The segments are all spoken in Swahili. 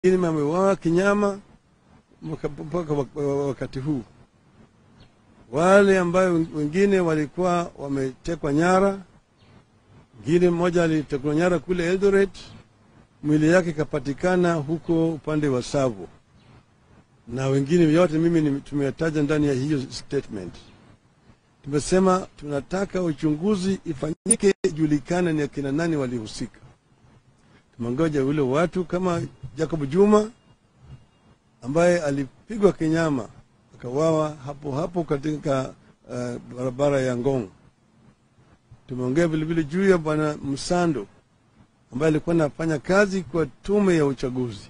wengine wameuawa kinyama mpaka wakati huu. Wale ambayo wengine walikuwa wametekwa nyara, mwingine mmoja alitekwa nyara kule Eldoret, mwili yake ikapatikana huko upande wa Savo, na wengine yote mimi tumetaja ndani ya hiyo statement. Tumesema tunataka uchunguzi ifanyike, ijulikane ni akina nani walihusika. Tumengoja ule watu kama Jacob Juma ambaye alipigwa kinyama akawawa hapo hapo katika uh, barabara ya Ngong. Tumeongea vilevile juu ya bwana Msando ambaye alikuwa anafanya kazi kwa tume ya uchaguzi,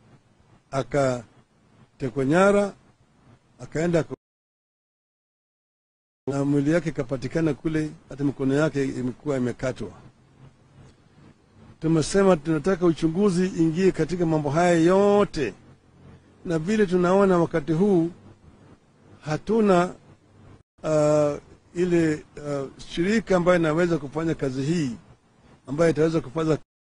akatekwa nyara, akaenda na mwili yake ikapatikana kule, hata mikono yake imekuwa imekatwa. Tumesema tunataka uchunguzi ingie katika mambo haya yote, na vile tunaona wakati huu hatuna uh, ile uh, shirika ambayo inaweza kufanya kazi hii ambayo itaweza kufanya.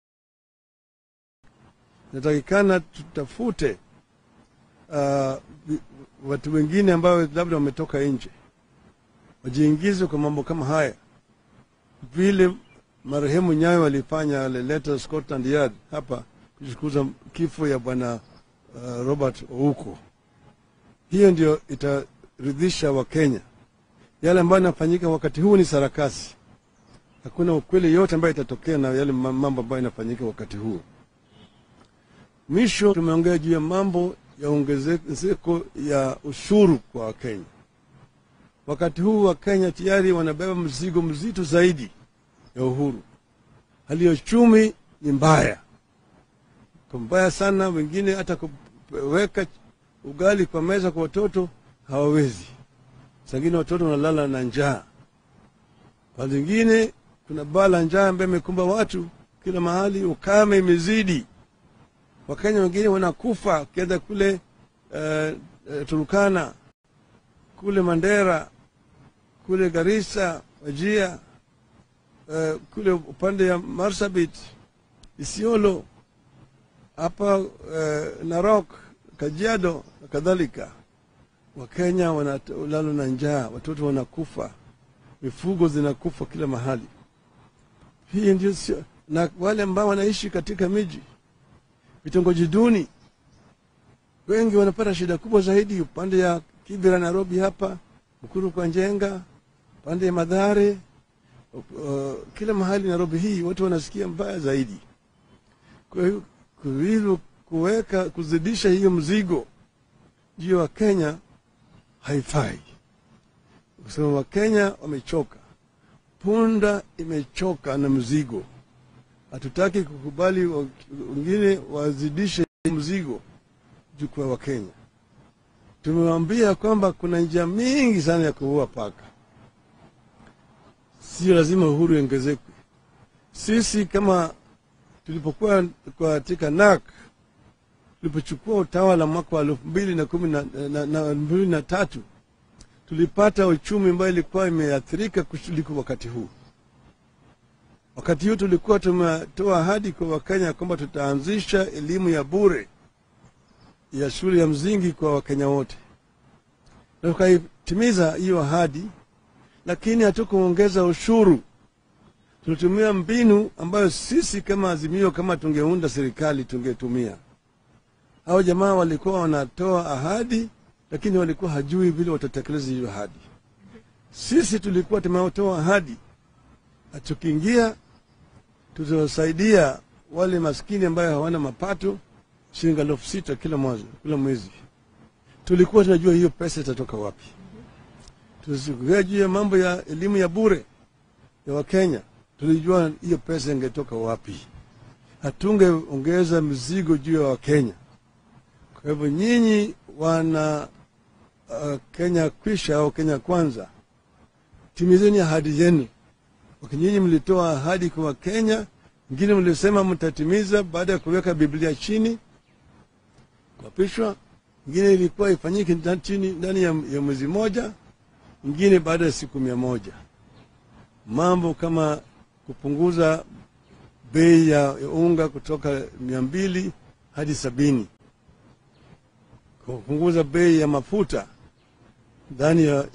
Inatakikana tutafute uh, watu wengine ambao labda wametoka nje wajiingize kwa mambo kama haya, vile marehemu Nyayo alifanya, alileta Scotland Yard hapa kuchukuza kifo ya bwana uh, Robert Ouko. Hiyo ndio itaridhisha Wakenya. Yale ambayo yanafanyika wakati huu ni sarakasi, hakuna ukweli yote ambayo itatokea na yale mambo ambayo inafanyika wakati huu. Mwisho tumeongea juu ya mambo ya ongezeko ya ushuru kwa Wakenya. Wakati huu wa Kenya tayari wanabeba mzigo mzito zaidi ya uhuru. Hali ya uchumi ni mbaya, kwa mbaya sana. Wengine hata kuweka ugali kwa meza kwa watoto hawawezi. Sangine watoto wanalala na njaa, kwa zingine kuna baa la njaa ambaye imekumba watu kila mahali. Ukame imezidi, Wakenya wengine wanakufa. Ukienda kule uh, uh, Turukana kule Mandera kule Garissa, Wajia, uh, kule upande ya Marsabit, Isiolo, hapa uh, Narok, Kajiado na kadhalika. Wakenya wanalala na njaa, watoto wanakufa, mifugo zinakufa kila mahali. Hii ndio sio, na wale ambao wanaishi katika miji, vitongoji duni, wengi wanapata shida kubwa zaidi upande ya Kibera, Nairobi hapa, Mkuru kwa Njenga, pande ya Madhare, uh, kila mahali Nairobi hii watu wanasikia mbaya zaidi. Kwa hiyo hivyo kuweka kuzidisha hiyo mzigo juu ya Wakenya haifai, kwa sababu Wakenya wamechoka, punda imechoka na mzigo. Hatutaki kukubali wengine wazidishe mzigo juu kwa Wakenya. Tumewambia kwamba kuna njia mingi sana ya kuua paka, sio lazima uhuru iongezekwe. Sisi kama tulipokuwa katika NAK, tulipochukua utawala mwaka wa elfu mbili na kumi na mbili na tatu tulipata uchumi ambayo ilikuwa imeathirika kuliko wakati huu. Wakati huu tulikuwa tumetoa ahadi kwa Wakenya kwamba tutaanzisha elimu ya bure ya shule ya msingi kwa Wakenya wote, na tukaitimiza hiyo ahadi, lakini hatukuongeza ushuru. Tulitumia mbinu ambayo sisi kama Azimio, kama tungeunda serikali tungetumia. Hao jamaa walikuwa wanatoa ahadi, lakini walikuwa hajui vile watatekeleza hiyo ahadi. Sisi tulikuwa tumetoa ahadi, tukiingia tutawasaidia wale maskini ambayo hawana mapato shilingi elfu sita kila mwezi, kila mwezi. Tulikuwa tunajua hiyo pesa itatoka wapi. Tusikia juu ya mambo ya elimu ya bure ya Wakenya, tulijua hiyo pesa ingetoka wapi. Hatungeongeza mizigo juu ya Wakenya. Kwa hivyo nyinyi wana uh, Kenya kwisha au Kenya kwanza, timizeni ahadi zenu. Nyinyi mlitoa ahadi kwa Wakenya, ingine mlisema mtatimiza baada ya kuweka Biblia chini kuapishwa, ingine ilikuwa ifanyike chini ndani ya, ya mwezi moja, ingine baada ya siku mia moja. Mambo kama kupunguza bei ya unga kutoka mia mbili hadi sabini, kupunguza bei ya mafuta ndani ya